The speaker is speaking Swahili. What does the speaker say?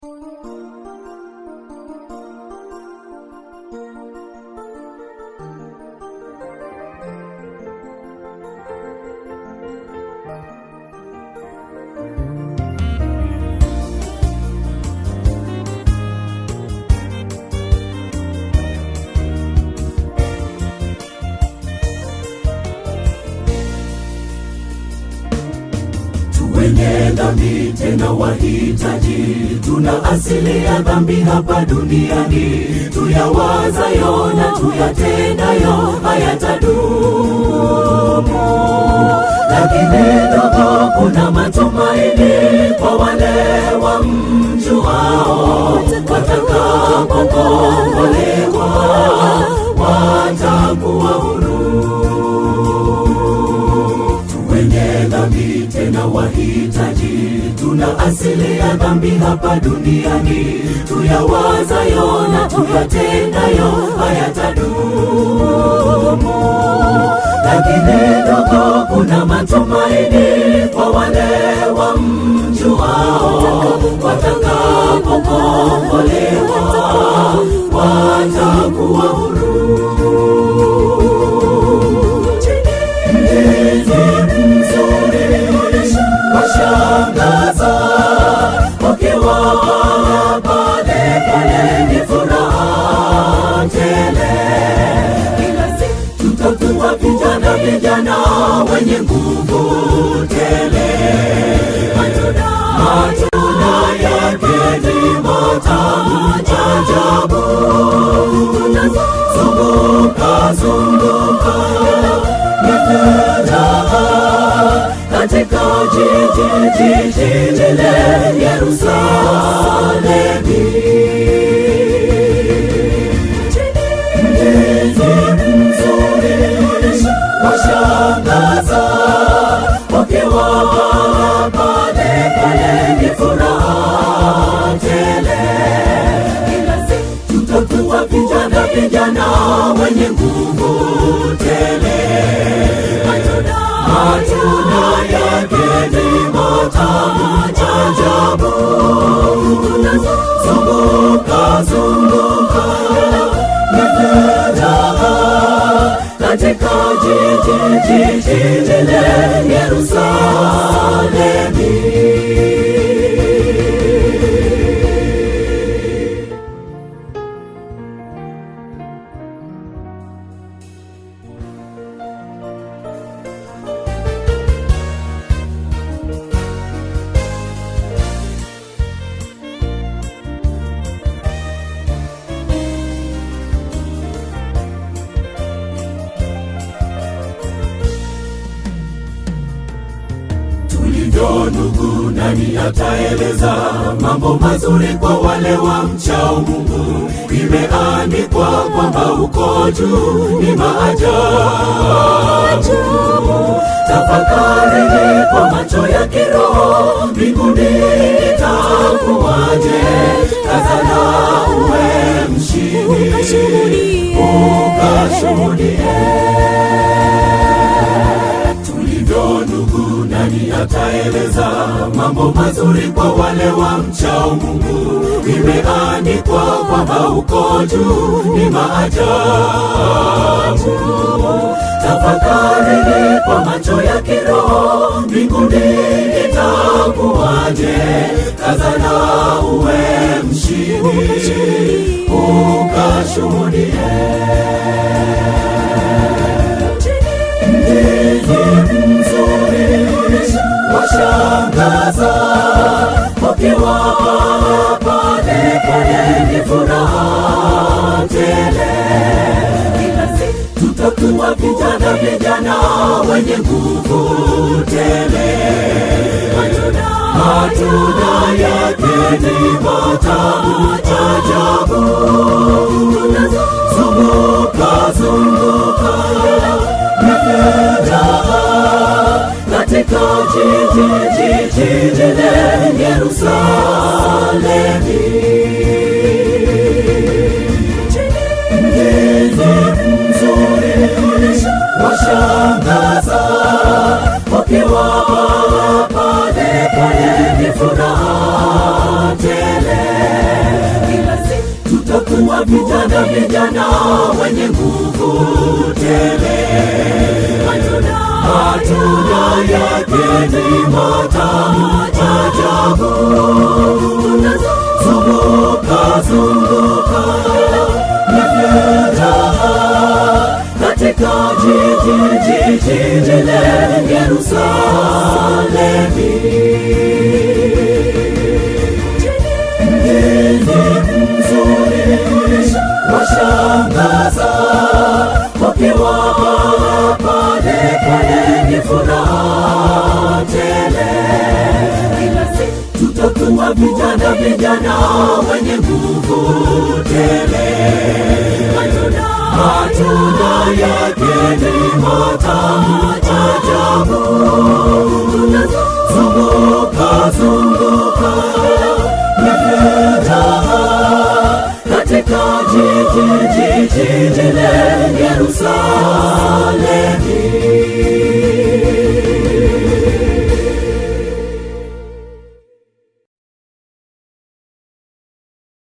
wenye dhambi tena wahitaji, tuna asili ya dhambi hapa duniani, tuyawazayo na tuyatendayo hayatadumu, lakini dogo kuna matumaini kwa wale wamjuao, watakapokombolewa watakuwa huru wenye dhambi tena wahitaji, tuna asili ya dhambi hapa duniani, tuyawazayo na tuyatendayo hayatadumu, lakini dogo kuna matumaini kwa wale wamjuao, watakapokombolewa watakuwa huru. washangaza wakiwa pale pale, ni furaha tele. Kila siku tutakuwa vijana vijana wenye nguvu tele, matunda matunda yake ni matamu ajabu. Tutazunguka zunguka ni furaha katika jiji jiji lile Yerusalemi. Mji mzuri washangaza, wakiwa pale pale, ni furaha tele. Kila siku tutakuwa vijana vijana wenye nguvu tele matunda yake ni matamu ajabu. Zunguka zunguka ni furaha katika jiji jiji lile Yerusalemi. tulivyo ndugu, nani ataeleza mambo mazuri kwa wale wa mchao Mungu? Imeandikwa kwamba uko juu ni maajabu. Tafakarini kwa macho ya kiroho, mbinguni itakuwaje? Kazana uwe mshindi, ukashuhudie tulivyo ndugu, nani ataeleza mambo mazuri kwa wale wa mchao Mungu? Imeandikwa kwamba uko juu ni maajabu. Tafakarini kwa macho ya kiroho, mbinguni itakuwaje? Kazana uwe mshindi, ukashuhudie mzuri washangaza, wakiwa pale pale, ni furaha tele. Kila siku tutakuwa vijana vijana wenye nguvu tele, matunda yake ni matamu ajabu. Zunguka zunguka katika jiji jiji lile Yerusalemi. Mji mzuri washangaza, wakiwa pale pale, ni furaha tele. tutakuwa vijana vijana wenye nguvu tele. Matunda yake ni matamu ajabu. Zunguka zunguka ni furaha katika jiji jiji lile Yerusalemu. Mgeni mzuri washangaza, wakiwa pale pale ni furaha tele. Tutakuwa vijana vijana wenye nguvu tele. Matunda yake ni matamu ajabu. Zunguka zunguka ni furaha katika jiji jiji lile Yerusalemu.